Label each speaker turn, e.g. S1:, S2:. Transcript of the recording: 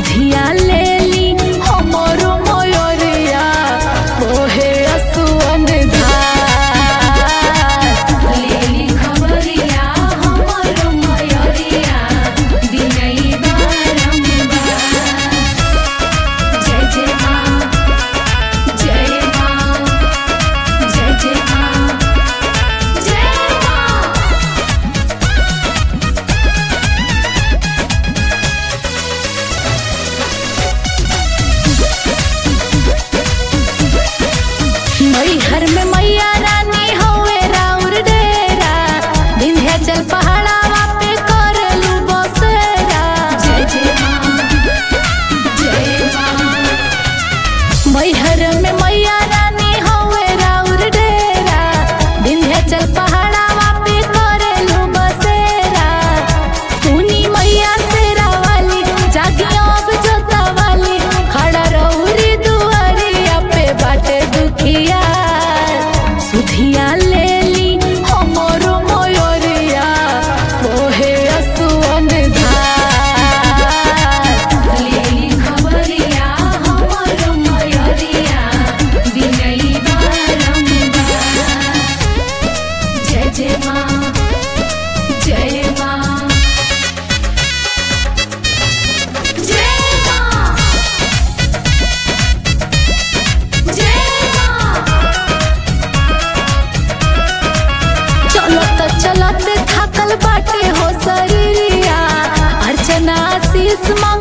S1: सुधिया लेली हमरो मयरिया ओहे असुअन धार
S2: लेली खबरिया हमरो मयरिया दिनई बारंबार जय जय माँ जय माँ जय जय माँ जय माँ
S1: मैहर में मैया रानी हवे राउर डेरा विंध्याचल पहाड़ावा पे करलू बसेरा
S2: जय जय माँ जय माँ
S1: मैहर में मैया रानी हवे राउर डेरा विंध्याचल पहाड़ावा पे करलू बसेरा सुनी मैया तेरा वाली जागी अब जोता वाली खड़ा रहुरी दुआरिया पे बाटे दुखिया सुधिया लेली हमरो मयरिया ओहे असुअन धार
S2: लेली खबरिया हमरो मयरिया दिनई बारंबार जय जय माँ जय माँ जय माँ जय माँ
S1: चलत चलत थकल बाटे हो शरीरिया अर्चना आशीष मांग